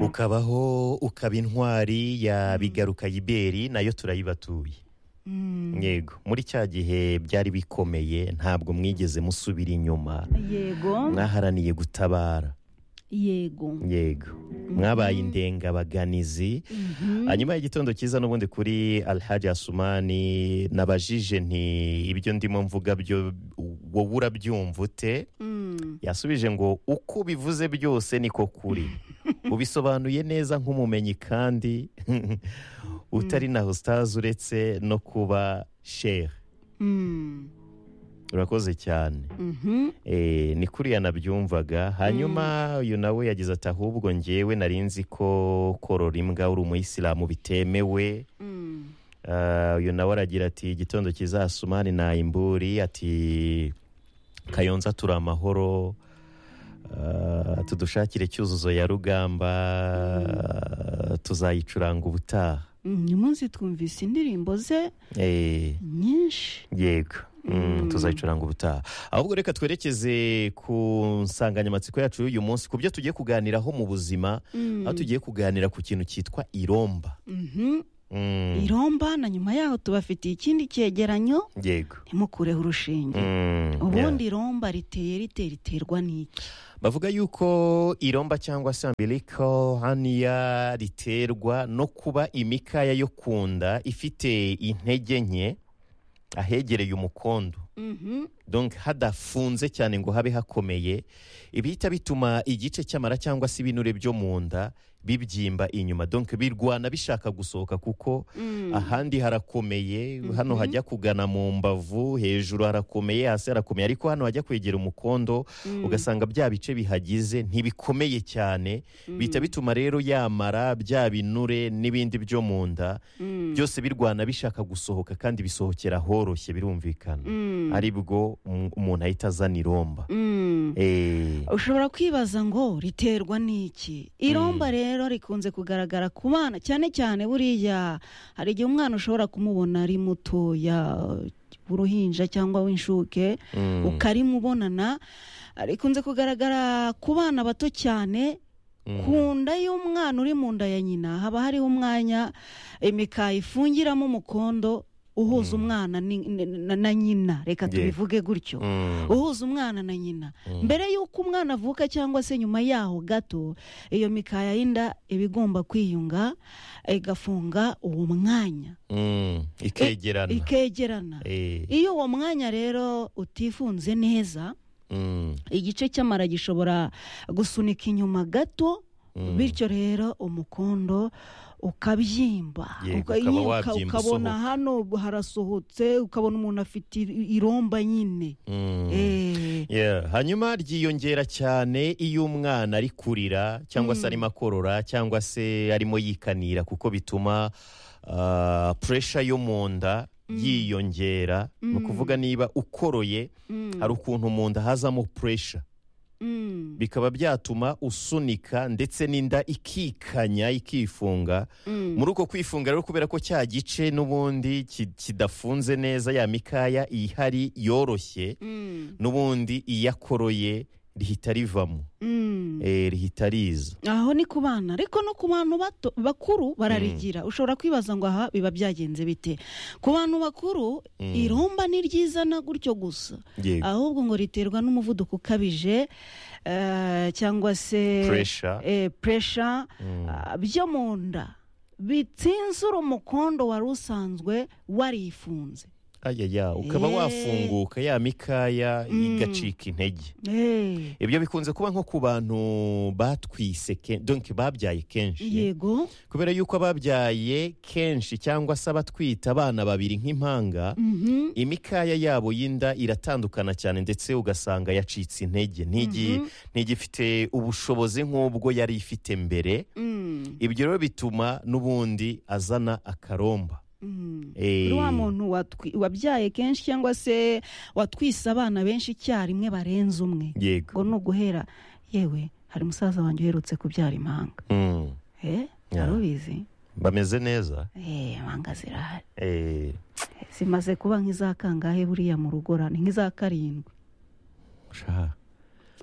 ukabaho ukaba intwari ya bigaruka yiberi nayo turayibatuye yego muri cya gihe byari bikomeye ntabwo mwigeze musubira inyuma yego mwaharaniye gutabara yego yego mwabaye indengabaganizi hanyuma y'igitondo cyiza n'ubundi kuri alhaji asumani nabajije nti ibyo ndimo mvuga byo wowe urabyumva ute Mm. yasubije ngo uko ubivuze byose niko kuri ubisobanuye neza nk'umumenyi kandi utari na sitazi uretse no kuba shere Mm. urakoze cyane Mhm. Eh, ni kuriya nabyumvaga hanyuma uyu nawe yagize ati ahubwo ngewe nari nzi ko korora imbwa uri umuyisilamu bitemewe Mm. Ah, uyu nawe aragira ati igitondo kizasumani na imburi ati kayonza turi amahoro Ah, tudushakire cyuzuzo ya rugamba ah, tuzayicuranga ubutaha Mm, uyu munsi twumvise indirimbo ze Eh, nyinshi yego Mm, Mm. tuzayicuranga ubutaha ahubwo reka twerekeze ku nsanganyamatsiko yacu y'uyu munsi ku byo tugiye kuganiraho mu buzima Mm. aho tugiye kuganira ku kintu cyitwa iromba Mhm. Mm, iromba na nyuma yaho tubafitiye ikindi cyegeranyo yego ntimukureho urushinge Mm, yeah. ubundi iromba riteye riteye riterwa n'iki bavuga yuko iromba cyangwa se umbilical hernia riterwa no kuba imikaya yo ku nda ifite intege nke ahegereye umukondo Mhm. donc hadafunze cyane ngo habe hakomeye ibihita bituma igice cy'amara cyangwa se ibinure byo mu nda bibyimba inyuma donc birwana bishaka gusohoka kuko Mm. ahandi harakomeye hano hajya kugana mu mbavu hejuru harakomeye hasi harakomeye ariko hano hajya kwegera umukondo Mm. ugasanga bya bice bihagize ntibikomeye cyane bihita bituma rero yamara bya binure n'ibindi byo mu nda Mm. byose birwana bishaka gusohoka kandi bisohokera horoshye birumvikana Mm. ari bwo um- umuntu ahita azana iromba Mm. Eh, ushobora kwibaza ngo riterwa n'iki iromba rero rikunze kugaragara ku bana cyane cyane buriya hari igihe umwana ushobora kumubona ari mutoya uruhinja cyangwa w'inshuke mm, ukarimubonana rikunze kugaragara ku bana bato cyane mm, ku nda y'umwana uri mu nda ya nyina haba hariho umwanya imikaya ifungiramo umukondo uhuza umwana ni- na na nyina reka Yego. tubivuge gutyo mm, uhuza umwana na nyina Mm. mbere y'uko umwana avuka cyangwa se nyuma yaho gato iyo mikaya y'inda iba igomba kwiyunga igafunga uwo mwanya mm, ikegerana ikegerana Eh, iyo uwo mwanya rero utifunze neza mm, igice cy'amara gishobora gusunika inyuma gato Mm. bityo rero umukondo ukabyimba Yego, Uka- ukaba uka- wabyimba ukabona usohoka. hano harasohotse ukabona umuntu afite i- iromba nyine mm. Eh. Yeah, hanyuma ryiyongera cyane iyo umwana ari kurira cyangwa se arimo akorora cyangwa se arimo yikanira kuko bituma ah, pressure yo mu nda yiyongera ni ukuvuga niba ukoroye Mm. hari ukuntu mu nda hazamo pressure Mm. bikaba byatuma usunika ndetse n'inda ikikanya ikifunga Mm. muri uko kwifunga rero kubera ko cya gice n'ubundi ki- kidafunze neza ya mikaya ihari yoroshye Mm. n'ubundi iyakoroye rihita rivamo Mm. eh, rihita riza aho ni ku bana ariko no ku bantu bato bakuru bararigira ushobora kwibaza ngo aha biba byagenze bite ku bantu bakuru Mm. iromba ni ryizana gutyo gusa yego ahubwo ngo riterwa n'umuvuduko ukabije eh, cyangwa se Pressure. eh, pressure, ah, byo mu nda bitsinzura umukondo wari usanzwe warifunze ayaya ukaba Eh. wafunguka ya mikaya Mm. igacika intege Eh, ibyo bikunze kuba nko ku bantu batwise ke- donc babyaye kenshi yego kubera yuko ababyaye kenshi cyangwa se abatwita abana babiri nk'impanga Mhm. imikaya yabo y'inda iratandukana cyane ndetse ugasanga yacitse intege ntigi- ntigifite ubushobozi nk'ubwo yari ifite mbere Mm. ibyo rero bituma n'ubundi azana akaromba Mm. Eh, Uri wa muntu watwi- wabyaye kenshi cyangwa se watwise abana benshi icyarimwe barenze umwe ngo yego ni uguhera yewe hari umusaza wanjye uherutse kubyara impanga Mm. eh Ya. wari ubizi bameze neza eh impanga zirahari Eh, zimaze kuba nk'iza kangahe buriya mu rugo ra- ni nk'iza karindwi sha.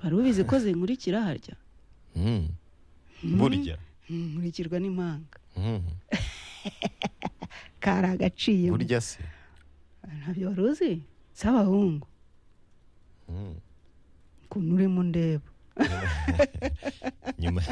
wari ubizi ko zinkurikira harya Mm. burya nkurikirwa n'impanga Mhm. kari agaciye burya se ntabyo wari uzi si abahungu Mhm. ukuntu urimo ndeba nyuma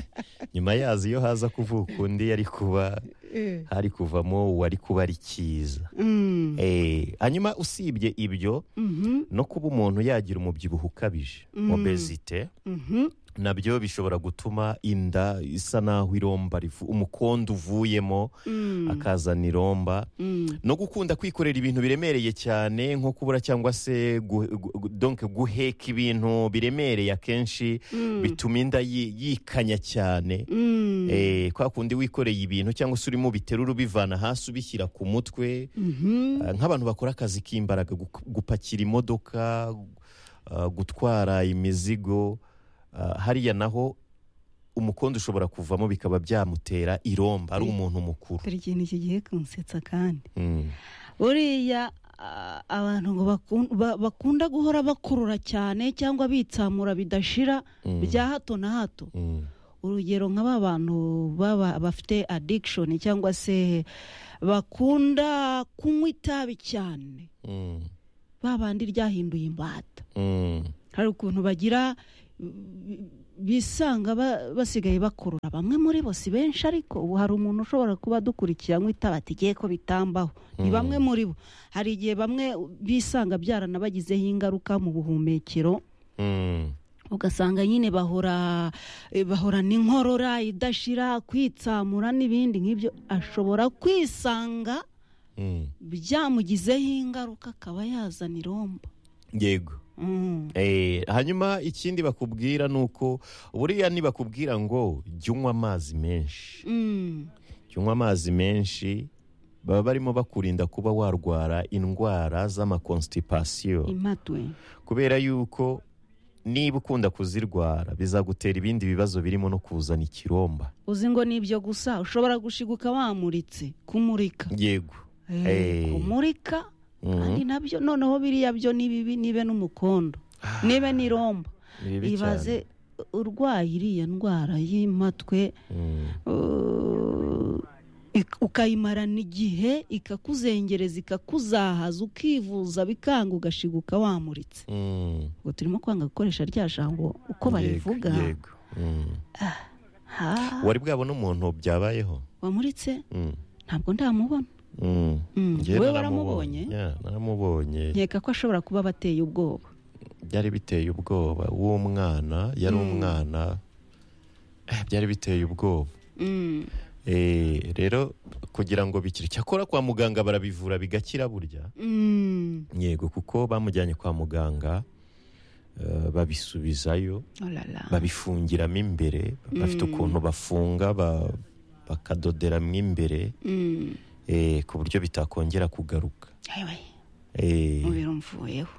nyuma yazo iyo haza kuvuka undi yari kuba Eh. hari kuvamo uwari kuba ari cyiza Mm. Eh, hanyuma usibye ibyo Mhm. no kuba umuntu yagira umubyibuho ukabije Mm. obezite Mhm. nabyo bishobora gutuma inda isa n'aho iromba rivu- umukondo uvuyemo Mm. akazana iromba Mm. no gukunda kwikorera ibintu biremereye cyane nko kubura cyangwa se gu- gu- gu- donc guheka ibintu biremereye akenshi Mm. bituma inda yi- yikanya cyane Mm. Eh, kwa kundi wikoreye ibintu cyangwa se urimo biterura ubivana hasi ubishyira ku mutwe Mhm. Ah, nk'abantu bakora akazi k'imbaraga gu- gupakira imodoka ah, gutwara imizigo ah, hariya naho umukondo ushobora kuvamo bikaba byamutera iromba ari umuntu mukuru dore ikintu iki gihe kunsetsa kandi Mm. buriya a- abantu ngo bakun- ba- bakunda guhora bakurura cyane cyangwa bitsamura bidashira Mm. bya hato na hato Mm. urugero nka ba bantu baba bafite addiction cyangwa se bakunda kunywa itabi cyane Mm. ba bandi ryahinduye imbata Mm. hari ukuntu bagira mm, bisanga ba- basigaye bakurura bamwe muri bo si benshi ariko ubu hari umuntu ushobora kuba adukurikiye anywa itabi atigiye ko bitambaho ni Mm. bamwe muri bo hari igihe bamwe bisanga byaranabagizeho ingaruka mu buhumekero Mm. ugasanga nyine bahora eh, bahorana inkorora idashira kwitsamura n'ibindi nk'ibyo ashobora kwisanga Mm. byamugizeho ingaruka akaba yazana iromba yego Mm. Eh, hanyuma ikindi bakubwira ni uko buriya ntibakubwira ngo jya unywa amazi menshi Mm. jya unywa amazi menshi baba barimo bakurinda kuba warwara indwara z'amakonstipasiyo impatwe kubera yuko niba ukunda kuzirwara bizagutera ibindi bibazo birimo no kuzana ikiromba uzi ngo ni ibyo gusa ushobora gushiguka wamuritse kumurika yego Eh, Eh. kumurika Mhm. kandi nabyo noneho biriya byo ni bibi nibe n'umukondo nibe n'iromba Ni bibi ibaze urwaye iriya ndwara y'impatwe Mm, uh, ik- ukayimarana igihe ikakuzengereza ikakuzahaza ukivuza bikanga ugashiguka wamuritse mm. ubwo turimo kwanga gukoresha rya jambo uko Yego, barivuga yego. Mm. Ha, wari bwabone umuntu byabayeho wamuritse Mm, ntabwo ndamubona mm. Mm, Njye wowe naramubonye. waramubonye Yeah, naramubonye nkeka ko ashobora kuba abateye ubwoba byari biteye ubwoba uwo mwana yari umwana eh, byari biteye ubwoba Mm, Eh, rero kugira ngo bikire cyakora kwa muganga barabivura bigakira burya mm, yego kuko bamujyanye kwa muganga eh, babisubizayo oh la la. babifungiramo imbere bafite ukuntu bafunga ba- bakadoderamo imbere Mm, eh, ku buryo bitakongera kugaruka ewe, Eh, umubiri umvuyeho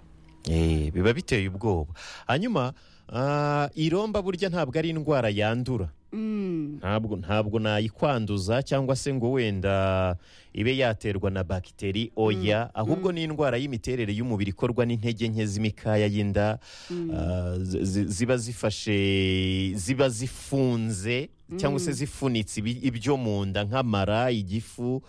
Eh, biba biteye ubwoba hanyuma ah, iromba burya ntabwo ari indwara yandura Mm, ntabwo ntabwo nayikwanduza cyangwa se ngo wenda ibe yaterwa na bagiteri oya ahubwo ni indwara y'imiterere y'umubiri ikorwa n'intege nke z'imikaya y'inda ah, zi- zi- ziba zifashe ziba zifunze cyangwa se zifunitse ibi- ibyo mu nda nk'amara igifu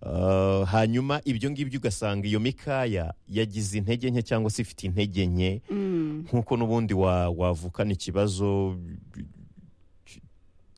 ah, hanyuma ibyo ngibyo ugasanga iyo mikaya yagize intege nke cyangwa se ifite intege nke mm, nk'uko n'ubundi wa- wavukana ikibazo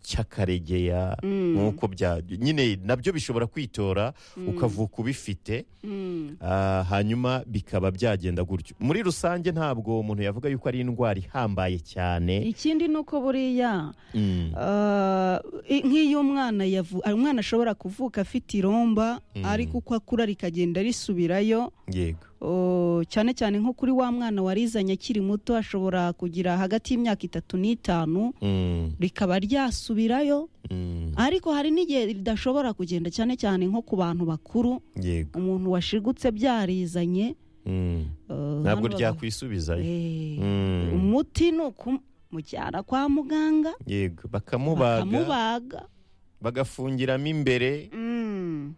cy- cy'akaregeya Mm. nk'uko bya nyine nabyo bishobora kwitora ukavuka ubifite mm, ah, hanyuma bikaba byagenda gutyo muri rusange ntabwo umuntu yavuga yuko ari indwara ihambaye cyane ikindi ni uko buriya Mm, ah, i- nk'iyo umwana yavu- ah, umwana ashobora kuvuka afite iromba Mm. ariko uko akura rikagenda risubirayo yego Oh, cyane cyane nko kuri wa mwana warizanye akiri muto ashobora kugira hagati y'imyaka itatu n'itanu Mm, rikaba ryasubirayo mm, ariko hari n'igihe ridashobora kugenda cyane cyane nko ku bantu bakuru yego umuntu washigutse byarizanye Mm, eh, ntabwo hano bavuga- ryakwisubizayo Eh, Mm. umuti ni ukumujyana kwa muganga yego bakamubaga bakamubaga bagafungiramo imbere Mm.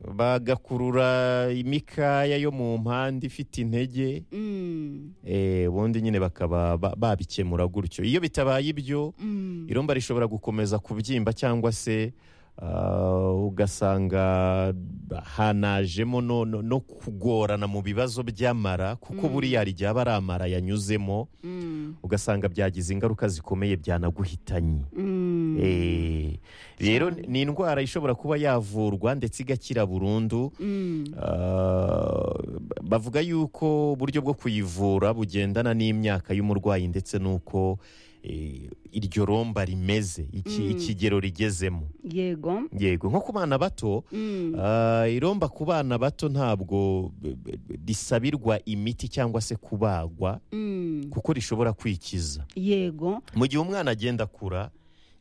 bagakurura imikaya yo mu mpande ifite intege Mm, eh, ubundi nyine bakaba ba- babikemura gutyo iyo bitabaye ibyo mm, iromba rishobora gukomeza kubyimba cyangwa se ah, ugasanga hanajemo no, no, no kugorana mu bibazo by'amara kuko Mm. buriya hari igihe aba ari amara yanyuzemo mm, ugasanga byagize ingaruka zikomeye byanaguhitanye mm. Eh, rero ni indwara ishobora kuba yavurwa ndetse igakira burundu Mm, Ah, bavuga yuko uburyo bwo kuyivura bugendana n'imyaka y'umurwayi ndetse n'uko eh, iryo romba rimeze iki- Mm. ikigero rigezemo yego yego nko ku bana bato Mm, ah, iromba ku bana bato ntabwo b- b- risabirwa imiti cyangwa se kubagwa mm, kuko rishobora kwikiza yego mu gihe umwana agenda akura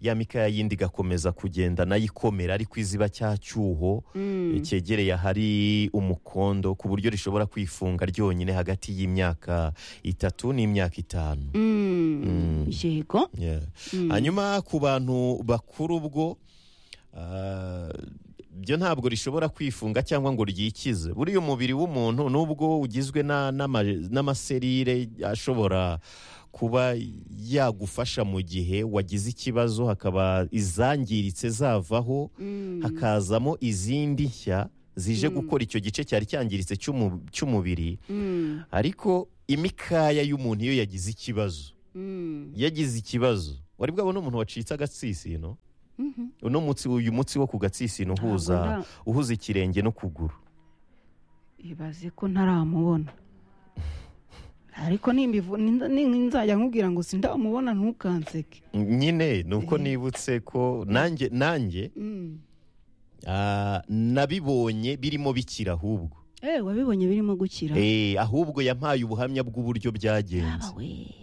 ya mikaya yindi igakomeza kugenda nayo ikomera ariko iziba cya cyuho Mm, cyegereye ahari umukondo ku buryo rishobora kwifunga ryonyine hagati y'imyaka itatu n'imyaka itanu mm, Mm. yego Yeah. Mm, hanyuma ku bantu bakuru ubwo ah, byo ntabwo rishobora kwifunga cyangwa ngo ryikize buriya umubiri w'umuntu nubwo ugizwe na- n'ama- n'amaserire ashobora kuba yagufasha mu gihe wagize ikibazo hakaba izangiritse zavaho mm, hakazamo izindi nshya zije Mm. gukora icyo gice cyari cyangiritse cy'umu- cy'umubiri mm, ariko imikaya y'umuntu iyo yagize ikibazo mm, yagize ikibazo wari bwabona umuntu wacitse agatsisino mhm. uno mutsi uyu mutsi wo ku gatsisino uhuza Ntabwo nda- uhuza ikirenge no kuguru ibaze ko ntaramubona ariko nimbivu- ninza- nin- nzajya nkubwira ngo sindamubona ntukanseke nyine ni uko Eh. nibutse ko nanjye nanjye Mm. ah, nabibonye birimo bikira ahubwo Eh, wabibonye birimo gukira Eh, ahubwo yampaye ubuhamya bw'uburyo byagenze Yaba we